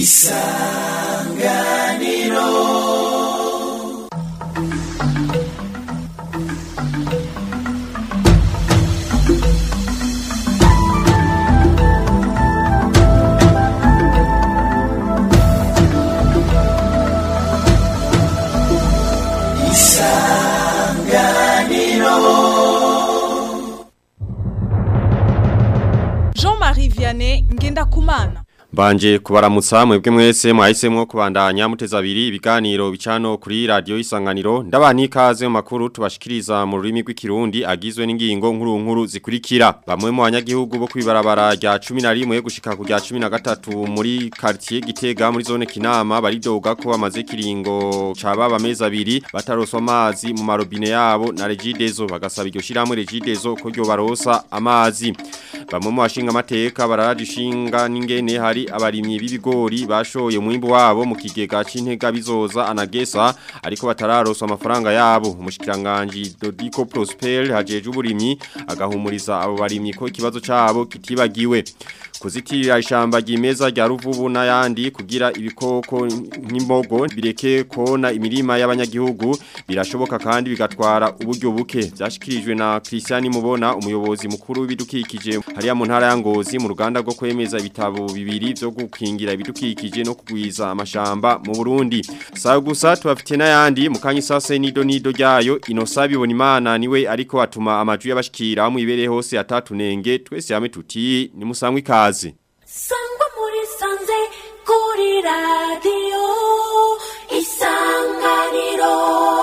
Jean-Marie Vianney Ngendakumana Mbanje kubaramutsa mwebwe mwese mwahisemwo kubandanya muteza abiri ibiganiro bicano kuri radio isanganiro ndabani ikaze mu makuru tubashikiriza mu rurimi rw'ikirundi agizwe n'ingingo nkuru nkuru zikurikira bamwe mu banyagihugu bo kwibarabara rya 11 gushika ku rya 13 muri quartier Gitega muri zone Kinama baridoga ko bamaze kiringo cababa meza abiri bataroswa amazi mu marobine yabo na Regidezo bagasaba iryo shiramwe Regidezo ko ryo barosa amazi bamwe mu bashinga amateka bararajishinga n'ingene hari abarimyi b'ibigori bashoye umwimbu wabo mu kigega c'intega bizoza anagesa ariko batararoswa amafaranga yabo umushikiranganje Dodico Prosper hajeje uburimyi agahumuriza abo barimyi ko ikibazo cabo kitibagiwe kuzitirira ishamba ryimeza rya ruvubu n'ayandi kugira ibikoko nk'imbogo bireke kona imirima y'abanyagihugu birashoboka kandi bigatwara uburyo buke byashikirijwe na Christian Mubona umuyobozi mukuru w'ibidukikije hariya mu ntara ya Ngozi mu ruganda rwo kwemeza ibitabo bibiri byo gukingira ibidukikije no kugwiza amashamba mu Burundi sawa gusa tubafite n'ayandi mu kanyi sase nido nido ryayo inosabi bona imana niwe ariko atuma amaju y'abashikira mu ibere hose atatunenge twese hamwe tuti ni musangwe ikaze sangwa muri sanze kuri radiyo isanganiro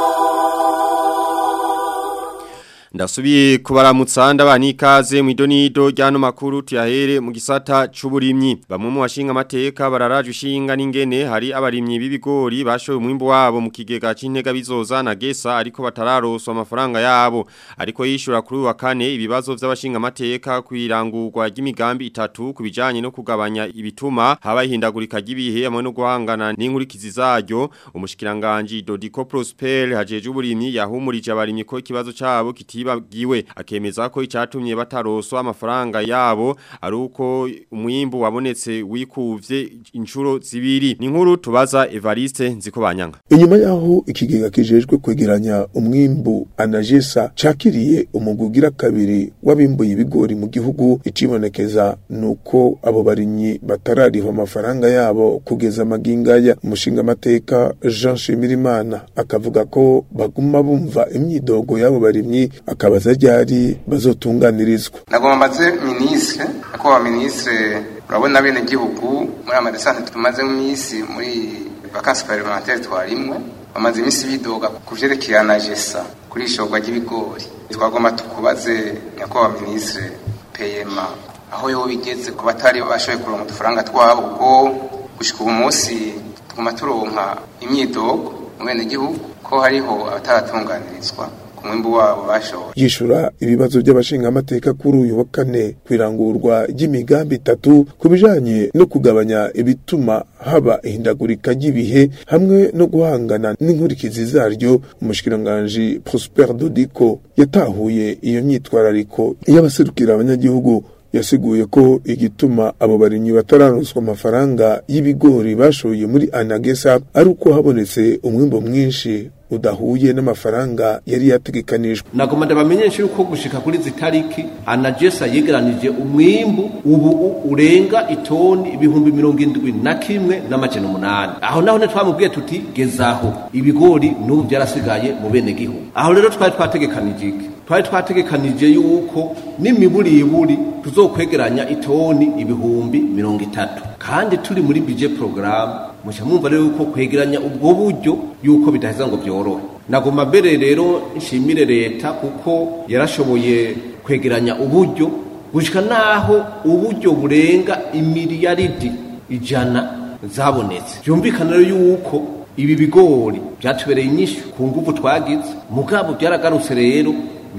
Ndasubiye kubaramutsa ndabani ikaze mu idonido ryano makuru tuyahere mu gisata c'uburimyi bamwe mu bashinga amateka bararaje ushinga n'ingene hari abarimyi b'ibigori bashoye umwimbo wabo mu kigega c'intega bizoza na gesa ariko batararoswa amafaranga yabo ariko yishura kuri uyu wa kane ibibazo vy'abashinga amateka kwirangurwa ry'imigambi itatu kubijanye no kugabanya ibituma haba ihindagurika ry'ibihe hamwe no guhangana n'inkurikizi zaryo umushikiranganje Dodico Prosper hajeje uburimyi yahumurije abarimyi ko ikibazo cabo kiti bagiwe akemeza ko icatumye bataroswa amafaranga yabo ari uko umwimbu wabonetse wikuvye inshuro zibiri ni nkuru tubaza Evariste nziko banyanga inyuma yaho ikigega kijejwe kwegeranya umwimbu anajesa cakiriye umugugira kabiri wabimbuye ibigori mu gihugu icibonekeza nuko abo barimyi batarariho amafaranga yabo kugeza magingaya umushinga amateka Jean Shimirimana akavuga ko baguma bumva imyidogo y'abo barimyi akabaza ryari bazotunganirizwa nagomba mbaze minisitiri nyakubahwa minisitiri urabona bene gihugu muri amadesante tumaze mu minsi muri vakansi parlementaire twarimwe bamaze iminsi bidoga ku vyerekeye anagesa kuri ishorwa ry'ibigori twagomba tukubaze nyakubahwa minisitiri peyema aho yoba bigeze ku batari bashoboye kuronka udufaranga twabo ubwo gushika ubu munsi tuguma turonka imyidogo mu bene gihugu ko hariho abataratunganirizwa ku mwimbu wabo bashoboye yishura ibibazo by'abashinga amateka kuri uyu wa kane kwirangurwa ry'imigambi itatu ku bijanye no kugabanya ibituma haba ihindagurika ry'ibihe hamwe no guhangana n'inkurikizi zaryo umushikiranganji Prosper Dodico yatahuye iyo myitwarariko y'abaserukira abanyagihugu yasiguye ko igituma abo barimyi batararonswa amafaranga y'ibigori bashoye muri anagesa ari uko habonetse umwimbo mwinshi udahuye n'amafaranga yari yategekanijwe nagoma ndabamenyesha yuko gushika kuri zitariki anagesa yegeranije umwimbu ubu urenga itoni ibihumbi mirongo indwi na kimwe n'amajana umunani aho naho ntitwamubwiye tuti gezaho ibigori n'ubu byarasigaye mu bene gihugu aho rero twari twategekanije iki twari twategekanije yuko n'imiburiburi tuzokwegeranya itoni ibihumbi mirongo itatu kandi turi muri budget program muca mwumva rero yuko kwegeranya ubwo buryo yuko bidaheza ngo byorohe nagoma mbere rero nshimire leta kuko yarashoboye kwegeranya uburyo gushika naho uburyo burenga imiliyaridi ijana zabonetse byumvikana rero yuko ibi bigori byatubereye inyishu ku nguvu twagize mugabo byaragarutse rero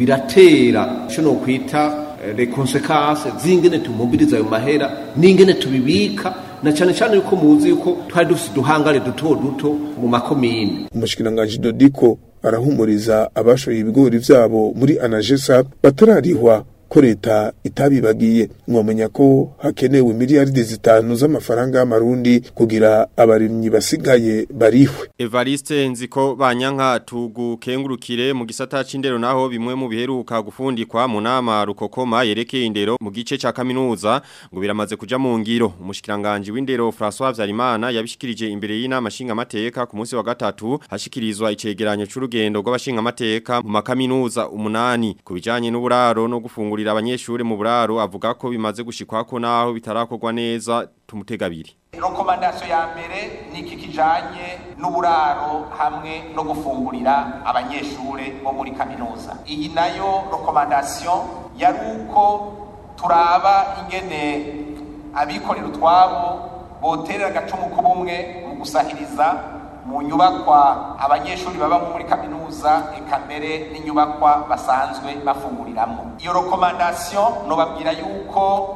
biratera icyo no kwita les conséquences z'ingene tumumbiriza ayo mahera n'ingene tubibika na cyane cyane yuko muzi yuko twari dufite uduhangare duto duto mu makomine umushikiranganji Dodiko arahumuriza abashoye ibigori vyabo muri Anagesa batararihwa ko leta itabibagiye mwamenya ko hakenewe miliyaridi zitanu z'amafaranga y'amarundi kugira abarimyi basigaye barihwe Evariste nziko banyanka tugukengurukire mu gisata c'indero naho bimwe mu biheruka gufundikwa mu nama rukokoma yerekeye indero mu gice ca kaminuza ngo biramaze kuja mu ngiro umushikiranganje w'indero François Vyarimana yabishikirije imbere y'inama shinga mateka ku munsi wa gatatu hashikirizwa icegeranyo c'urugendo rw'abashinga mateka mu makaminuza umunani ku bijanye n'uburaro no gufungurira abanyeshure mu buraro avuga ko bimaze gushikwako naho bitarakorwa neza tumutegabiri rekomandasiyo ya mbere ni iki kijanye n'uburaro hamwe no gufungurira abanyeshure bo muri kaminuza iyi nayo rekomandasiyo yari uko turaba ingene abikorera utwabo boterera agacumu k'ubumwe mu gusahiriza mu nyubakwa abanyeshuri baba muri kaminuza eka mbere n'inyubakwa basanzwe bafunguriramo iyo rekomandasiyo nobabwira yuko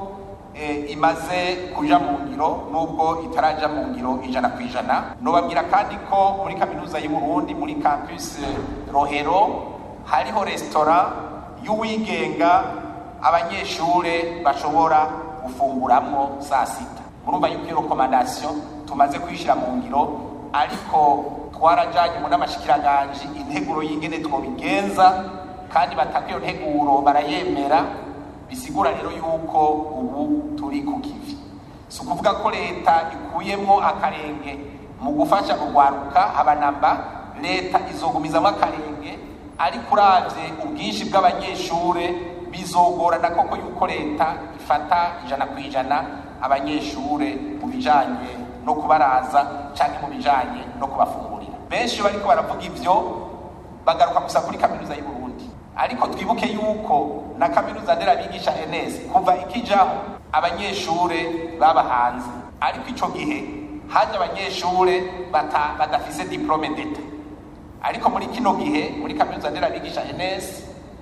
imaze kuja mu ngiro nubwo itaraja mu ngiro ijana ku ijana nobabwira kandi ko muri kaminuza y'u Burundi muri campus Rohero hariho resitora y'uwigenga abanyeshure bashobora gufunguramwo saa sita murumva yuko iyo rekomandasiyo tumaze kuyishyira mu ngiro ariko twarajanye mu n'amashikiranganje integuro y'ingene twobigenza kandi bataka iyo nteguro barayemera bisigura rero yuko ubu turi ku kivi si ukuvuga ko leta ikuyemo akarenge mu gufasha urwaruka abanamba leta izogumizamo akarenge ariko uravye ubwinshi bw'abanyeshure bizogorana koko yuko leta ifata ijana ku ijana abanyeshure mu bijanye no kubaraza canke mu bijanye no kubafungurira benshi bariko baravuga ivyo bagaruka gusa kuri kaminuza y'u Burundi ariko twibuke yuko na kaminuza nderabigisha NS kuva ikijaho abanyeshure baba hanze ariko ico gihe haje abanyeshure bata, badafise diplome d'etat ariko muri kino gihe muri kaminuza nderabigisha NS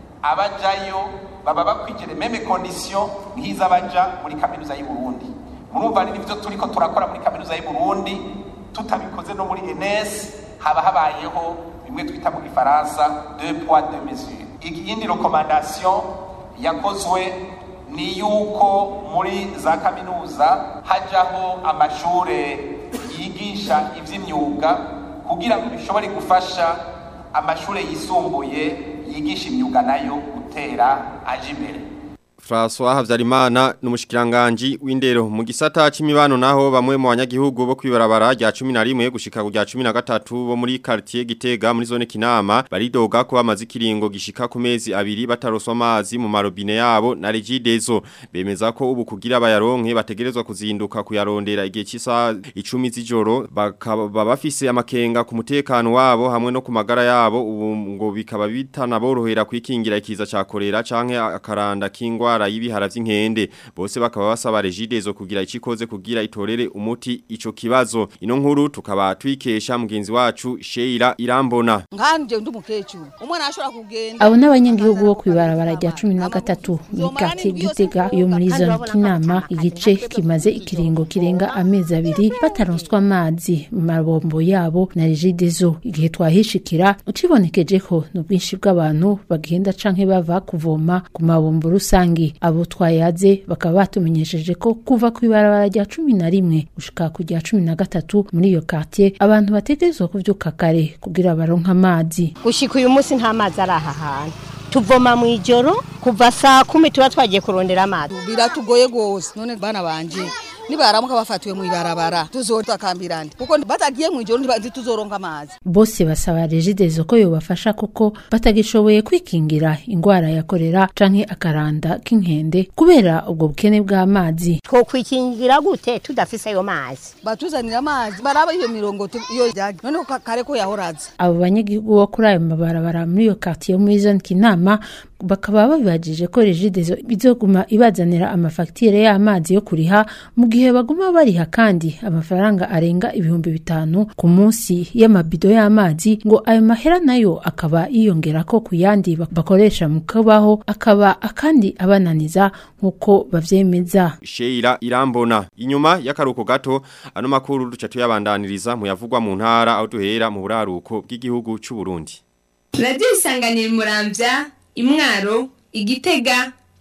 abajayo baba bakwigire meme condition nk'iz'abaja muri kaminuza y'u Burundi murumva ni nivyo turiko turakora muri kaminuza y'u Burundi tutabikoze no muri NS haba habayeho bimwe twita mu gifaransa deux poids deux mesures iyindi rekomandasiyo yakozwe ni yuko muri za kaminuza hajyaho amashure yigisha iby'imyuga kugira ngo bishobore gufasha amashure yisumbuye yigisha imyuga nayo gutera aje imbere François Havyarimana n'umushikiranganje w'indero mu gisata c'imibano naho bamwe mu banyagihugu bo kwibarabara rya 11 gushika ku rya 13 bo muri quartier Gitega muri zone Kinama baridoga ko bamaze kiringo gishika ku mezi abiri bataroswa amazi mu marobine yabo na Regidezo bemeza ko ubu kugira bayaronke bategerezwa kuzinduka kuyarondera igihe cy'isa 10 z'ijoro bakaba bafise amakenga ku mutekano wabo hamwe no ku magara yabo ubu ngo bikaba bitanaborohera kwikingira ikiza ca kolera canke akaranda kingwa indwara y'ibihara vy'inkende bose bakaba basaba regidezo kugira icikoze kugira itorere umuti ico kibazo ino nkuru tukaba twikesha mugenzi wacu Sheila Irambona nkanje ndi umukecuru umwana ashobora kugenda abo n'abanyagihugu bo kwibarabara rya 13 muri quartier Gitega yo muri zone Kinama igice kimaze ikiringo kirenga amezi abiri bataronswa amazi mu mabombo yabo na regidezo igihe twahishikira ucibonekeje ko n'ubwinshi bw'abantu bagenda canke bava kuvoma ku mabombo rusange abo twayaze bakaba batumenyesheje ko kuva ku ibarabara rya cumi na rimwe gushika ku rya cumi na gatatu muri iyo quartier abantu bategerezwa kuvyuka kare kugira baronke amazi gushika uyu munsi nta mazi ari aha hantu tuvoma mu ijoro kuva saa kumi tuba twagiye kurondera amazi biratugoye gose none bana banje nibaramuka bafatiwe mu ibarabara tuzotakambirane kuko batagiye mu ijoro ntituzoronka amazi bose basaba regidezo ko yobafasha kuko batagishoboye kwikingira ingwara ya korera canke akaranda k'inkende kubera ubwo bukene bw'amazi twokwikingira gute tudafise ayo mazi batuzanira amazi baraba iyo mirongo iyo yagi none kare ko yahoraza abo banyagihugu bo kuri ayo mabarabara muri iyo quartier yo muri zone kinama bakaba babibajije ko regidezo bizoguma ibazanira amafagitire y'amazi yo kuriha mu gihe baguma bariha kandi amafaranga arenga ibihumbi bitanu ku munsi y'amabido y'amazi ngo ayo mahera nayo akaba yiyongera ko ku yandi bakoresha mu kubaho akaba akandi abananiza nk'uko bavyemeza Sheila Irambona inyuma y'akaruko gato ano makuru duca tuyabandaniriza mu yavugwa mu ntara aho duhera mu buraruko bw'igihugu c'u Burundi Radio Isanganiro Muramvya imwaro igitega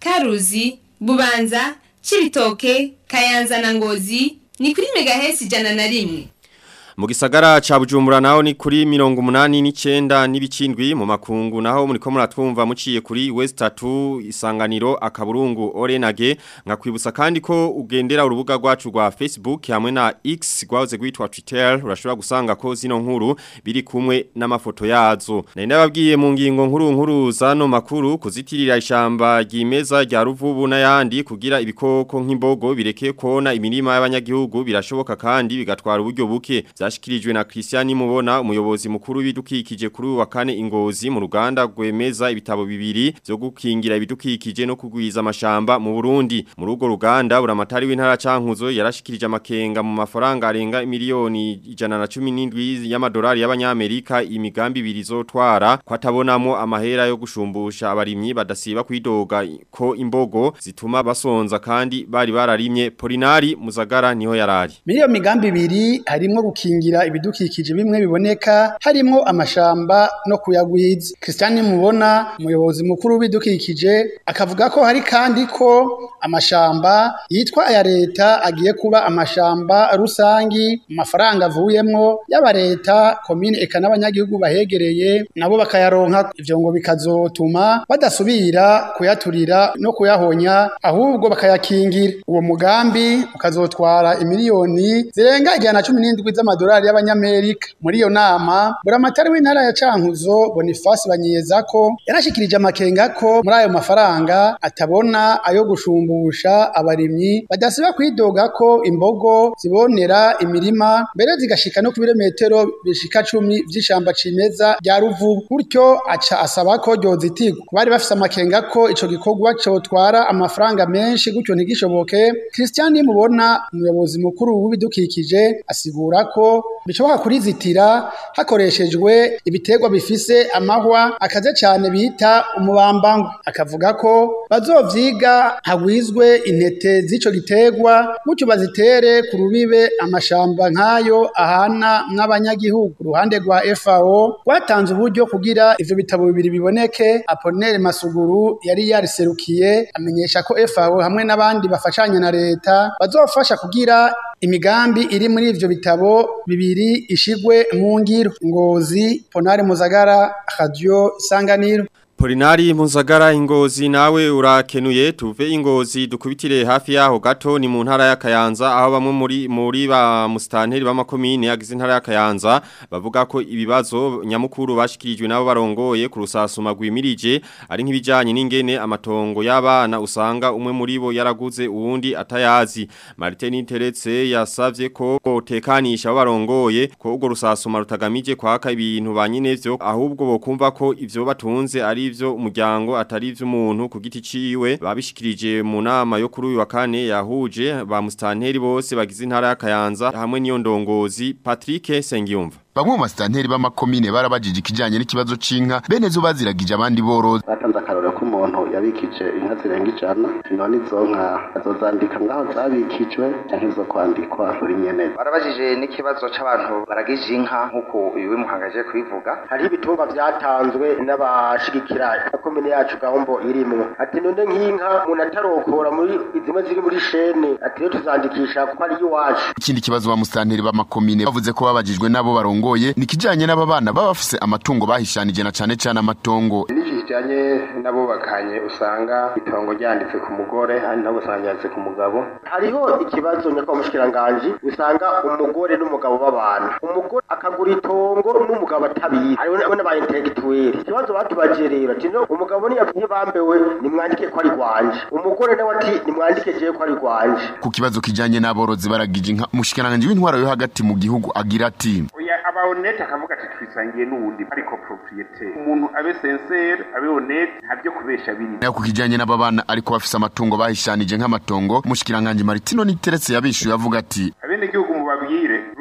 karuzi bubanza cibitoke kayanza na ngozi ni kuri megahesi ijana na rimwe Mu gisagara ca Bujumbura naho ni kuri mirongo umunani n'icenda n'ibicindwi mu makungu naho muriko muratwumva muciye kuri West 3 isanganiro akaburungu Orenage nkakwibutsa kandi ko ugendera urubuga rwacu rwa Facebook hamwe na X gwahoze gwitwa Twitter urashobora gusanga ko zino nkuru biri kumwe n'amafoto yazo nari nababwiye mu ngingo nkuru nkuru zano makuru kuzitirira ishamba ryimeza rya ruvubu n'ayandi kugira ibikoko nk'imbogo bireke kona imirima y'abanyagihugu birashoboka kandi bigatwara uburyo buke zashikirijwe na Christian Mubona umuyobozi mukuru w'ibidukikije kuri uyu wa kane ingozi mu ruganda rwemeza ibitabo bibiri byo gukingira ibidukikije no kugwiza amashamba mu Burundi muri urwo ruganda buramatari w'intara cankuzo yarashikirije amakenga mu mafaranga arenga miliyoni ijana na cumi n'indwi y'amadolari y'abanyamerika imigambi ibiri izotwara ko atabonamo amahera yo gushumbusha abarimyi badasiba kwidoga ko imbogo zituma basonza kandi bari bararimye Polinari Muzagara niho yarari Muri iyo migambi ibiri harimo gukingira ibidukikije bimwe biboneka harimo amashamba no kuyagwiza. Christian Mubona umuyobozi mukuru w'ibidukikije akavuga ko hari kandi ko amashamba yitwa aya leta agiye kuba amashamba rusangi amafaranga avuyemwo y'aba leta komine eka n'abanyagihugu bahegereye nabo bakayaronka ivyo ngo bikazotuma badasubira kuyaturira no kuyahonya ahubwo bakayakingira uwo mugambi ukazotwara imiliyoni zirenga ijana na cumi n'indwi z'amadolari y'abanyamerika muri iyo nama buramatari w'intara ya cankuzo bonifasi banyiyeza ko yarashikirije amakenga ko muri ayo mafaranga atabona ayo gushumbusha abarimyi badasiba kwidoga ko imbogo zibonera imirima mbere zigashika no ku birometero bishika cumi vy'ishamba cimeza rya ruvubu gutyo aca asaba ko ryozitigwa bari bafise amakenga ko ico gikorwa cotwara amafaranga menshi gutyo ntigishoboke Christian mubona umuyobozi mukuru w'ibidukikije asigura ko bishobora kurizitira hakoreshejwe ibiterwa bifise amahwa akaze cyane bita umubambango akavuga ko bazovyiga hagwizwe intete z'ico giterwa gutyo bazitere ku rubibe amashamba nk'ayo ahana n'abanyagihugu uruhande rwa FAO rwatanze uburyo kugira ivyo bitabo bibiri biboneke Apollinaire Masuguru yari yariserukiye amenyesha ko FAO hamwe n'abandi bafashanya na leta bazofasha kugira imigambi iri muri ivyo bitabo bibiri ishigwe mu ngiro ngozi ponari muzagara radio isanganiro Polinari Muzagara ingozi nawe urakenuye tuve ingozi dukubitire hafi yaho gato ni mu ntara ya Kayanza aho bamwe muri muri ba mustanteri b'amakomine yagize intara ya Kayanza bavuga ko ibibazo nyamukuru bashikirijwe nabo barongoye ku rusasuma rwimirije ari nk'ibijanye n'ingene amatongo y'abana usanga umwe muri bo yaraguze uwundi atayazi Martin Teretse yasavye ko tekanisha abo barongoye ko ubwo rusasuma rutagamije kwaka ibintu banyinevyo ahubwo bokumva ko ivyo batunze ari ivyo umuryango atari ivyo umuntu ku giti ciwe babishikirije mu nama yo kuri uyu wa kane yahuje ba mustanteri bose bagize intara ya Kayanza hamwe niyo ndongozi Patrick Sengiyumva Bamwe mu masitanteri b'amakomine barabajije ikijanye n'ikibazo c'inka bene zo baziragije abandi borozi. Batanze akarorero ko umuntu yabikije inka zirenga ijana none izo nka azozandika ngaho zabikijwe canke zo kwandikwa kuri nyene. Barabajije n'ikibazo c'abantu baragije inka nk'uko uyu wimuhangaje kubivuga. Hariho ibitungwa vyatanzwe n'abashigikira komine yacu gahombo irimwo. Ati none nk'inka umuntu atarokora muri zimwe ziri muri shene ati rero tuzandikisha kuko ari iwacu. Ikindi kibazo ba musitanteri b'amakomine bavuze ko babajijwe nabo barongo barongoye nikijanye n'ababana baba bafise amatungo bahishanije na cane cane amatongo niki kijanye nabo bakanye usanga itongo ryanditse ku mugore handi nabo usanga ryanditse ku mugabo hariho ikibazo nyakwa mushikiranganje usanga umugore n'umugabo babana umugore akagura itongo n'umugabo atabizi hariho n'aba intellectuel ikibazo batubaje rero ati no umugabo niyavuye bambewe nimwandike ko ari rwanje umugore nawe ati nimwandike jewe ko ari rwanje ku kibazo kijanye n'aborozi baragije inka mushikiranganje w'intwaro yo hagati mu gihugu agira ati aba honete akavuga ati twisangiye n'uwundi ariko propriete umuntu abe sincere abe honete ntabyo kubesha biri nayo ku kijanye n'ababana ariko bafise amatungo bahishanije nk'amatongo mushikiranganje Martino niteretse yabishuye avuga ati abene gihugu mubabwire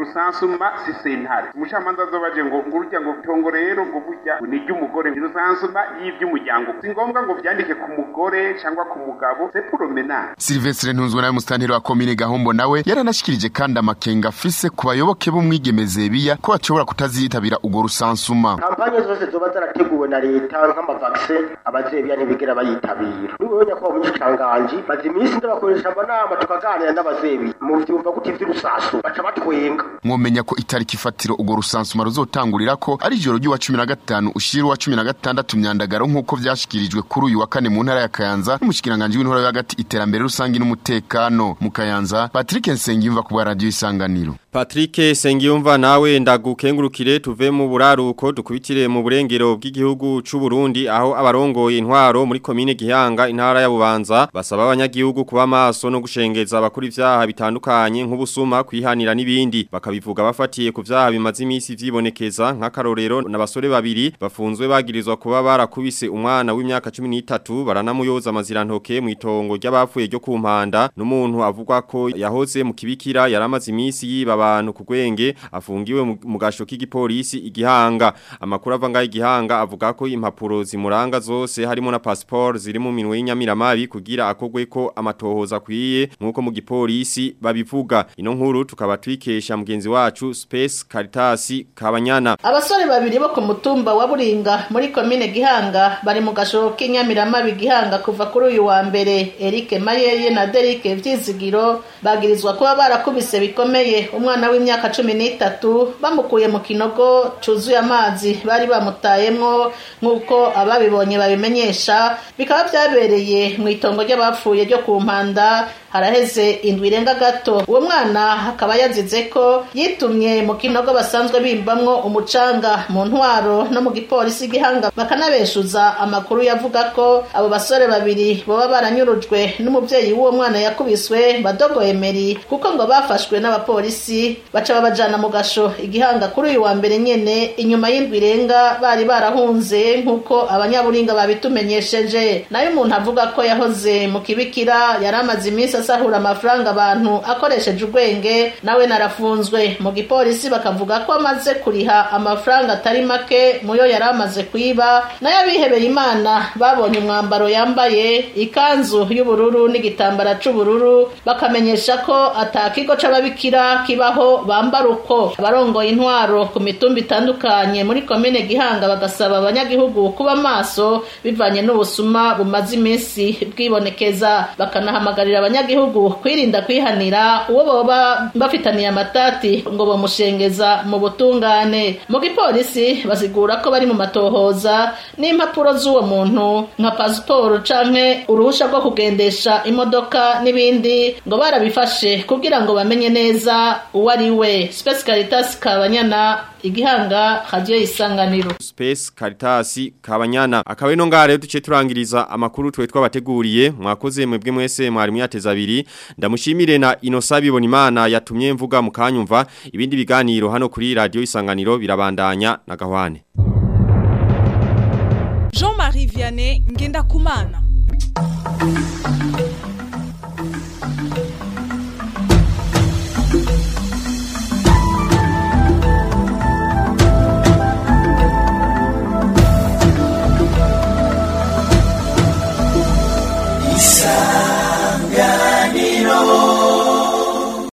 rusansuma si sentare umucamanza azobaje ngo ngo urya ngo tongo rero ngo burya ni iry'umugore ni rusansuma y'ivy'umuryango si ngombwa ngo vyandike ku mugore cyangwa ku mugabo c'est pour le ménage Silvestre Ntunzwe nawe musitanteri wa komine Gahombo nawe yaranashikirije kandi amakenga afise ku bayoboke b'umwigemeze biya ko bashobora kutazitabira ugo rusansuma kampanye zose zoba zarateguwe na leta nk'amavakse abazebya ntibigera bayitabira niwe nyakubahwa umushikiranganji maze iminsi ndabakoresha amanama tukaganira n'abazebi mu vyumva gute vy'urusasu baca batwenga mwomenya ko itariki ifatiro ugo rusansuma ruzotangurira ko ari ijoro ry'uwa cumi na gatanu ushira uwa cumi na gatandatu myandagaro nk'uko vyashikirijwe kuri uyu wa kane mu ntara ya Kayanza n'umushikiranganji w'intara yo hagati iterambere rusangi n'umutekano mu Kayanza Patrick Nsengiyumva ku bwa radio isanganiro Patrick Sengiyumva nawe ndagukengurukire tuve mu buraruko dukubitire mu burengero bw'igihugu c'u Burundi aho abarongoye intwaro muri komine Gihanga intara ya Bubanza basaba abanyagihugu kuba maso no gushengeza abakuri ivyaha bitandukanye nk'ubusuma kwihanira n'ibindi bakabivuga bafatiye ku vyaha bimaze imisi vyibonekeza nk'akarorero n'abasore babiri bafunzwe bagirizwa kuba barakubise umwana w'imyaka 13 baranamuyoza amazirantoke mu itongo ry'abapfuye ryo ku mpanda n'umuntu avugwa ko yahoze mu kibikira yaramaze imisi yiba abantu ku gwenge afungiwe mu- mu gasho k'igipolisi igihanga amakuru ava ngaho igihanga avuga ko impapuro zimuranga zose harimo na passport ziri mu minwe y'inyamiramabi kugira akogwe ko amatohoza akwiye nk'uko mu gipolisi babivuga ino nkuru tukaba twikesha mugenzi wacu Space Caritas Kabanyana abasore babiri bo ku mutumba wa buringa muri komine gihanga bari mu gashobo k'inyamiramabi gihanga kuva kuri uyu wa mbere erike mayeye na derike vyizigiro bagirizwa kuba barakubise bikomeye umwana w'imyaka cumi n'itatu bamukuye mu kinogo cuzuye amazi bari bamutayemwo nk'uko ababibonye babimenyesha bikaba vyabereye mu itongo ry'abapfuye ryo ku mpanda haraheze indwi irenga gato uwo mwana akaba yazize ko yitumye mu kinogo basanzwe bimbamwo umucanga mu ntwaro no mu gipolisi gihanga bakanabeshuza amakuru yavuga ko abo basore babiri boba baranyurujwe n'umuvyeyi w'uwo mwana yakubiswe badogo emeri kuko ngo bafashwe n'abapolisi baca babajana mu gasho igihanga kuri uyu wa mbere nyene inyuma y'indwi irenga bari barahunze nk'uko abanyaburinga babitumenyesheje nayo umuntu avuga ko yahoze mu kibikira yari amaze iminsi asahura amafaranga abantu akoresheje ubwenge nawe narafunzwe mu gipolisi bakavuga ko amaze kuriha amafaranga atari make muyo yari amaze kwiba nayo abihebeye imana babonye umwambaro yambaye ikanzu y'ubururu n'igitambara c'ubururu bakamenyesha ko ata kigo c'ababikira kibaho bambara uko abarongoye intwaro ku mitumba itandukanye muri komine gihanga bagasaba abanyagihugu kuba maso bivanye n'ubusuma bumaze iminsi bwibonekeza bakanahamagarira abanyagihugu kwirinda kwihanira uwo boba bafitaniye amatati ngo bamushengeza mu butungane mu gipolisi basigura ko bari mu matohoza n'impapuro z'uwo muntu nka pasiporo canke uruhusha rwo kugendesha imodoka n'ibindi ngo barabifashe kugira ngo bamenye neza uwo ari we Space Caritas Kabanyana igihanga radio isanganiro Space Caritas Kabanyana akawe no ngare duce turangiriza amakuru twe twabateguriye mwakoze mwebwe mwese mwari muyateza abiri ndamushimire na Inosabi Bonimana yatumye mvuga mukanyumva ibindi biganiro hano kuri radio isanganiro birabandanya na gahwane Jean-Marie Vianney Ngenda Kumana